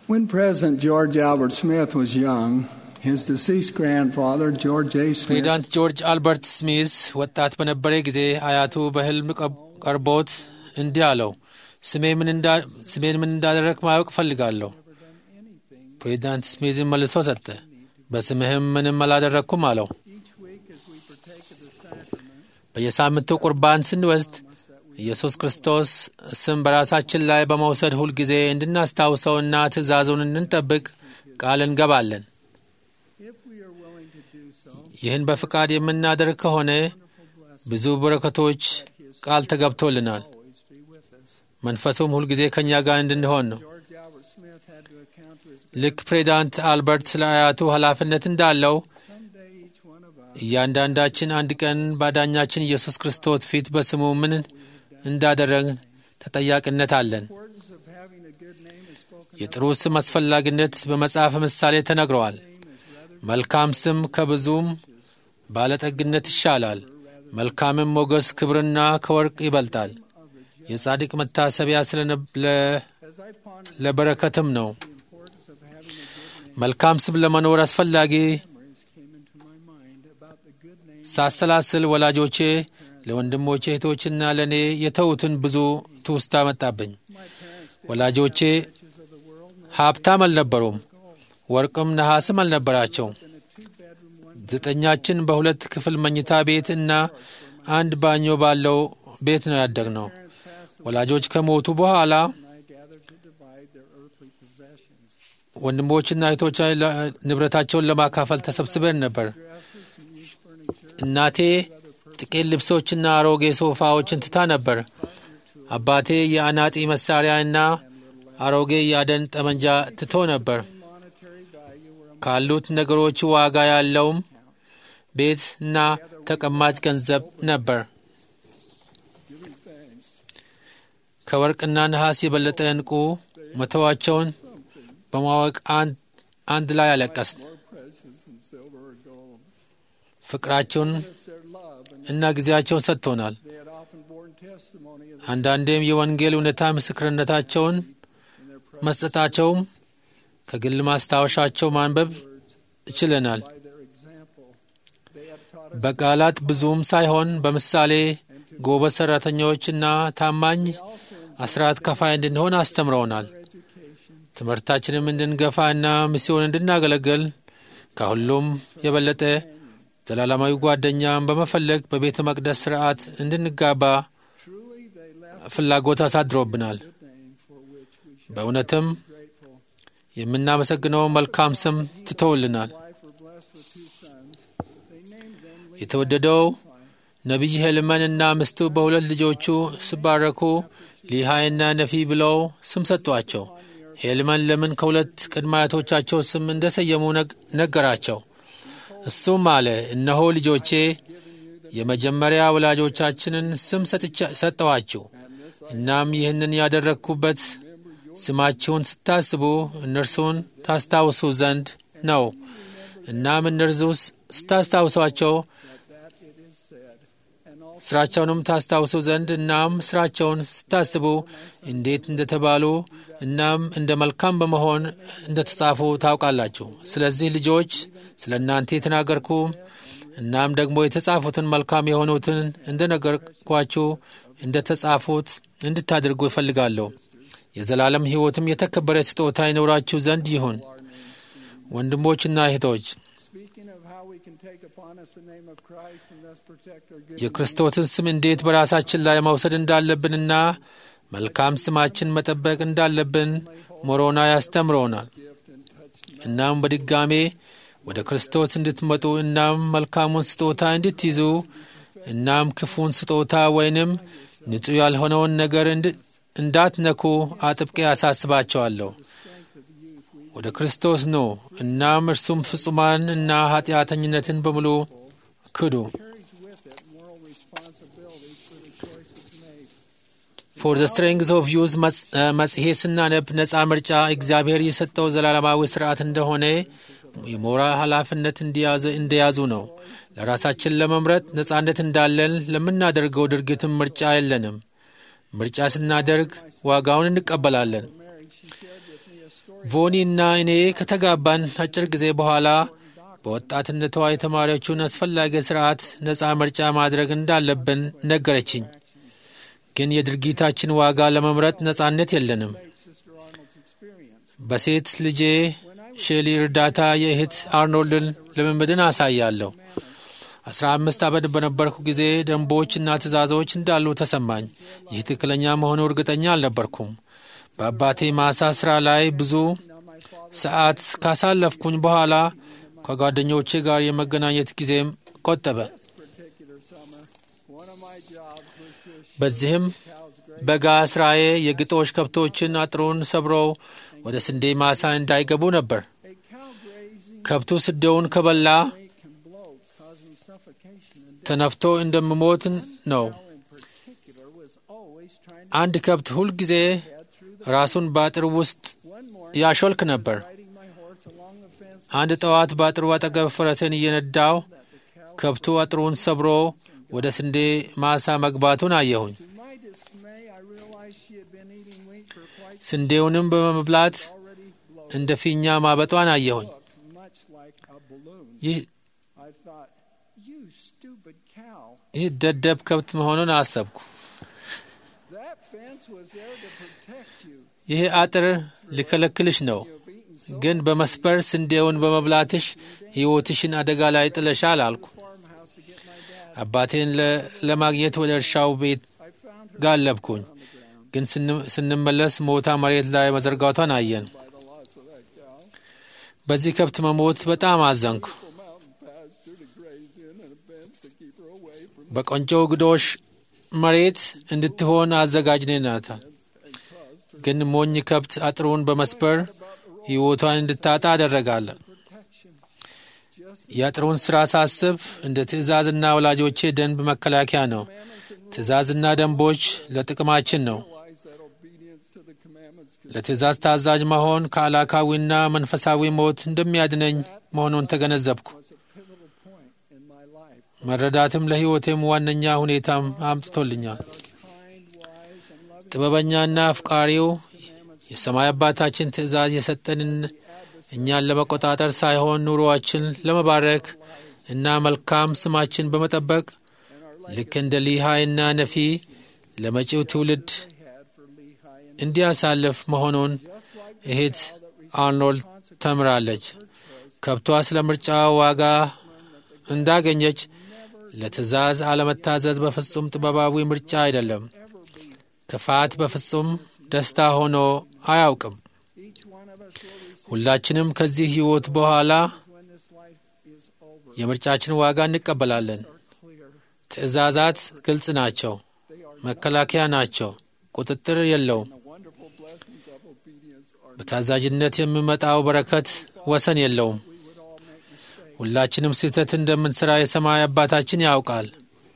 When President George Albert Smith was young, his deceased grandfather, George A. Smith, ፕሬዚዳንት ጆርጅ አልበርት ስሚዝ ወጣት በነበረ ጊዜ አያቱ በሕልም ቀብ- ቀርቦት እንዲህ አለው፣ ስሜ ምን እንዳ- ስሜን ምን እንዳደረግ ማወቅ እፈልጋለሁ። ፕሬዚዳንት ስሚዝን መልሶ ሰጠ፣ በስምህም ምንም አላደረግኩም አለው። each week as we partake of the sacrament, በየሳምንቱ ቁርባን ስንወስድ ኢየሱስ ክርስቶስ ስም በራሳችን ላይ በመውሰድ ሁልጊዜ እንድናስታውሰውና ትእዛዙን እንድንጠብቅ ቃል እንገባለን። if we are willing to do so, ይህን በፍቃድ የምናደርግ ከሆነ ብዙ በረከቶች ቃል ተገብቶልናል። always be with us. መንፈሱም ሁልጊዜ ከእኛ ጋር እንድንሆን ነው። George Albert Smith had to account to his ልክ ፕሬዚዳንት አልበርት ስለ አያቱ ኃላፊነት እንዳለው someday each one of us እያንዳንዳችን አንድ ቀን ባዳኛችን ኢየሱስ ክርስቶስ ፊት በስሙ ምን እንዳደረግን ተጠያቂነት አለን። importance of having a good name is spoken የጥሩ ስም አስፈላጊነት በመጽሐፍ ምሳሌ ተነግረዋል። መልካም ስም ከብዙም ባለጠግነት ይሻላል። መልካምም ሞገስ ክብርና ከወርቅ ይበልጣል። የጻድቅ መታሰቢያ ስለነ- ለ- as I ponder ለበረከትም ነው። the importance of having a good name መልካም ስም ለመኖር አስፈላጊ memories came into my mind about the good name ሳሰላስል ወላጆቼ ለወንድሞቼ እህቶችና ለእኔ የተዉትን ብዙ ትውስታ መጣብኝ። my parents did ወላጆቼ riches of the world and ሀብታም አልነበሩም፣ ወርቅም ነሐስም አልነበራቸው። in a two bedroom one ዘጠኛችን በሁለት ክፍል መኝታ ቤት እና አንድ ባኞ ባለው ቤት ነው ያደግነው። parents passed away ወላጆች ከሞቱ በኋላ and I gathered to divide their earthly possessions ወንድሞችና እህቶች ንብረታቸውን ለማካፈል ተሰብስበን ነበር። dresses and used furniture እናቴ ጥቂት ልብሶችና አሮጌ ሶፋዎችን ትታ ነበር። አባቴ የአናጢ መሳሪያና አሮጌ የአደን ጠመንጃ ትቶ ነበር። monetary value were ካሉት ነገሮች ዋጋ ያለውም ቤት እና ተቀማጭ ገንዘብ ነበር። giving thanks ከወርቅና ነሐስ የበለጠ ዕንቁ መተዋቸውን በማወቅ አንድ አንድ ላይ አለቀስን። more precious than silver or gold ፍቅራቸውን it's their love and እና ጊዜያቸውን ሰጥቶናል። they had often borne testimony of the አንዳንዴም የወንጌል እውነታ ምስክርነታቸውን in their presence መስጠታቸውም ከግል ማስታወሻቸው ማንበብ ችለናል። by their example they have taught us በቃላት ብዙም ሳይሆን በምሳሌ ጎበዝ ሰራተኞችና ታማኝ አስራት ከፋይ እንድንሆን አስተምረውናል። education ትምህርታችንም እንድንገፋና ሚስዮን እንድናገለግል ከሁሉም የበለጠ ዘላለማዊ ጓደኛን በመፈለግ በቤተ መቅደስ ስርዓት እንድንጋባ truly they left ፍላጎት አሳድሮብናል። a name for which we should በእውነትም be grateful የምናመሰግነው መልካም ስም ትተውልናል። wife were blessed with two sons they named them Levi የተወደደው ነቢይ ሄልመንና ሚስቱ በሁለት ልጆቹ ሲባረኩ ሊሃይና ነፊ ብለው ስም ሰጧቸው። ሄልመን ለምን ከሁለት ቅድመ አያቶቻቸው ስም እንደሰየሙ ነግ- ነገራቸው። እሱም አለ፣ እነሆ ልጆቼ የመጀመሪያ ወላጆቻችንን ስም ሰጥቻ- ሰጠኋችሁ። እናም ይህንን ያደረግኩበት ስማችሁን ስታስቡ እነርሱን ታስታውሱ ዘንድ ነው። እናም እነርሱ ስታስታውሷቸው that it is said and also ስራቸውንም ታስታውሱ ዘንድ እናም ስራቸውን ስታስቡ እንዴት እንደተባሉ እናም እንደ መልካም በመሆን እንደተጻፉ ታውቃላችሁ። ስለዚህ ልጆች ስለ እናንተ የተናገርኩ እናም ደግሞ የተጻፉትን መልካም የሆኑትን እንደነገርኳችሁ እንደ ተጻፉት እንድታደርጉ እፈልጋለሁ። የዘላለም ሕይወትም የተከበረ ስጦታ ይኖራችሁ ዘንድ ይሁን። ወንድሞችና እህቶች speaking of how we can take upon us the name of Christ and thus protect our good የክርስቶስን ስም እንዴት በራሳችን ላይ መውሰድ እንዳለብንና መልካም ስማችን መጠበቅ እንዳለብን ሞሮና ያስተምረውናል። gift and touch እናም በድጋሜ ወደ ክርስቶስ እንድትመጡ እናም መልካሙን ስጦታ እንድትይዙ እናም ክፉን ስጦታ ወይንም ንጹሕ ያልሆነውን ነገር እንድ- እንዳትነኩ አጥብቄ ያሳስባቸዋለሁ። ወደ ክርስቶስ ኑ እናም እርሱም ፍጹማን እና ኃጢአተኝነትን በሙሉ ክዱ። carries with it moral responsibilities for the choices made. ፎር ዘ ስትሬንግዝ ኦፍ ዩዝ መጽሔት ስናነብ ነፃ ምርጫ እግዚአብሔር የሰጠው ዘላለማዊ ስርዓት እንደሆነ የሞራል ኃላፊነት እንዲያዘ- እንደያዙ ነው። ለራሳችን ለመምረጥ ነፃነት እንዳለን ለምናደርገው ድርጊትም ምርጫ የለንም። ምርጫ ስናደርግ ዋጋውን እንቀበላለን። Marriage, she shared with me ቮኒ እና እኔ ከተጋባን አጭር ጊዜ በኋላ በወጣትነቷ የተማሪዎቹን አስፈላጊ ስርዓት ነፃ ምርጫ ማድረግ እንዳለብን ነገረችኝ። ግን የድርጊታችን ዋጋ ለመምረጥ ነፃነት የለንም። በሴት ልጄ ሼሊ እርዳታ የእህት አርኖልድን ልምምድን አሳያለሁ። አስራ አምስት ዓመት በነበርኩ ጊዜ ደንቦችና ትእዛዞች እንዳሉ ተሰማኝ። ይህ ትክክለኛ መሆኑ እርግጠኛ አልነበርኩም። በአባቴ ማሳ ስራ ላይ ብዙ ሰዓት ካሳለፍኩኝ በኋላ ከጓደኞቼ ጋር የመገናኘት ጊዜም ቆጠበ። በዚህም በጋ ስራዬ የግጦሽ ከብቶችን አጥሩን ሰብረው ወደ ስንዴ ማሳ እንዳይገቡ ነበር። ከብቱ ስንዴውን ከበላ ተነፍቶ እንደምሞት ነው። አንድ ከብት ሁልጊዜ ራሱን በአጥር ውስጥ ያሾልክ ነበር። አንድ ጠዋት በአጥሩ አጠገብ ፈረሴን እየነዳው ከብቱ አጥሩን ሰብሮ ወደ ስንዴ ማሳ መግባቱን አየሁኝ። ስንዴውንም በመብላት እንደ ፊኛ ማበጧን አየሁኝ። ይህ ደደብ ከብት መሆኑን አሰብኩ። ይህ አጥር ሊከለክልሽ ነው፣ ግን በመስበር ስንዴውን በመብላትሽ ሕይወትሽን አደጋ ላይ ጥለሻል አልኩ። አባቴን ለማግኘት ወደ እርሻው ቤት ጋለብኩኝ፣ ግን ስንመለስ ሞታ መሬት ላይ መዘርጋቷን አየን። በዚህ ከብት መሞት በጣም አዘንኩ። በቆንጆ ግዶሽ መሬት እንድትሆን አዘጋጅነናታል። ግን ሞኝ ከብት አጥሩን በመስበር ሕይወቷን እንድታጣ አደረጋለን። የአጥሩን ሥራ ሳስብ እንደ ትእዛዝና ወላጆቼ ደንብ መከላከያ ነው። ትእዛዝና ደንቦች ለጥቅማችን ነው። ለትእዛዝ ታዛዥ መሆን ከአላካዊና መንፈሳዊ ሞት እንደሚያድነኝ መሆኑን ተገነዘብኩ። መረዳትም ለሕይወቴም ዋነኛ ሁኔታም አምጥቶልኛል። ጥበበኛና አፍቃሪው የሰማይ አባታችን ትእዛዝ የሰጠንን እኛን ለመቆጣጠር ሳይሆን ኑሮአችን ለመባረክ እና መልካም ስማችን በመጠበቅ ልክ እንደ ሊሃይና ነፊ ለመጪው ትውልድ እንዲያሳልፍ መሆኑን እህት አርኖልድ ተምራለች። ከብቷ ስለ ምርጫ ዋጋ እንዳገኘች ለትእዛዝ አለመታዘዝ በፍጹም ጥበባዊ ምርጫ አይደለም። ክፋት በፍጹም ደስታ ሆኖ አያውቅም። ሁላችንም ከዚህ ሕይወት በኋላ የምርጫችን ዋጋ እንቀበላለን። ትእዛዛት ግልጽ ናቸው፣ መከላከያ ናቸው፣ ቁጥጥር የለውም። በታዛዥነት የሚመጣው በረከት ወሰን የለውም። ሁላችንም ስህተት እንደምንሠራ የሰማይ አባታችን ያውቃል።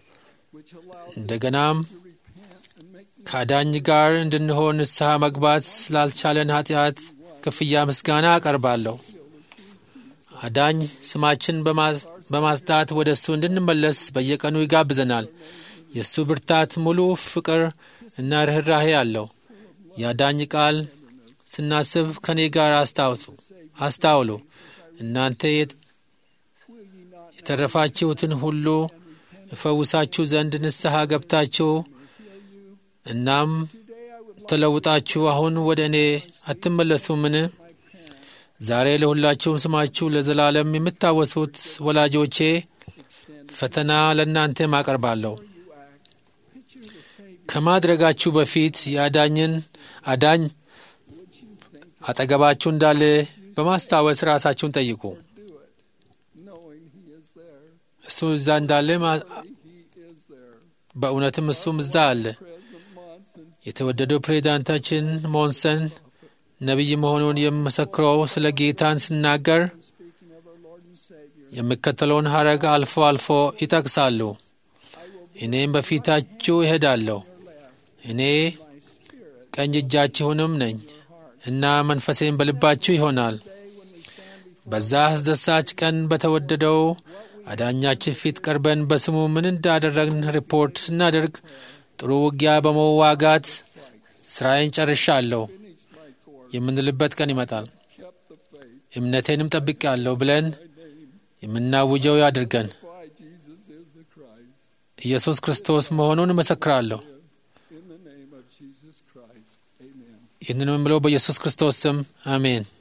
እንደገናም ከአዳኝ ጋር እንድንሆን ንስሐ መግባት ስላልቻለን ኃጢአት ክፍያ ምስጋና አቀርባለሁ። አዳኝ ስማችን በማጽዳት ወደ እሱ እንድንመለስ በየቀኑ ይጋብዘናል። የእሱ ብርታት ሙሉ ፍቅር እና ርኅራሄ አለው። የአዳኝ ቃል ስናስብ ከእኔ ጋር አስታውሱ አስታውሉ እናንተ የተረፋችሁትን ሁሉ እፈውሳችሁ ዘንድ ንስሐ ገብታችሁ እናም ተለውጣችሁ አሁን ወደ እኔ አትመለሱምን? ዛሬ ለሁላችሁም ስማችሁ ለዘላለም የምታወሱት ወላጆቼ ፈተና ለእናንተም አቀርባለሁ። ከማድረጋችሁ በፊት የአዳኝን አዳኝ አጠገባችሁ እንዳለ በማስታወስ ራሳችሁን ጠይቁ። እሱ እዛ እንዳለ በእውነትም እሱም እዛ አለ። የተወደደው ፕሬዚዳንታችን ሞንሰን ነቢይ መሆኑን የምመሰክረው ስለ ጌታን ስናገር የሚከተለውን ሐረግ አልፎ አልፎ ይጠቅሳሉ። እኔም በፊታችሁ እሄዳለሁ፣ እኔ ቀኝ እጃችሁንም ነኝ እና መንፈሴም በልባችሁ ይሆናል። በዛ አስደሳች ቀን በተወደደው አዳኛችን ፊት ቀርበን በስሙ ምን እንዳደረግን ሪፖርት ስናደርግ ጥሩ ውጊያ በመዋጋት ስራዬን ጨርሻለሁ። የምንልበት ቀን ይመጣል። kept the faith. እምነቴንም ጠብቄአለሁ ብለን የምናውጀው ያድርገን። Why Jesus is the Christ. ኢየሱስ ክርስቶስ መሆኑን እመሰክራለሁ። In the name of Jesus Christ. Amen. ይህንን የምለው በኢየሱስ ክርስቶስ ስም አሜን።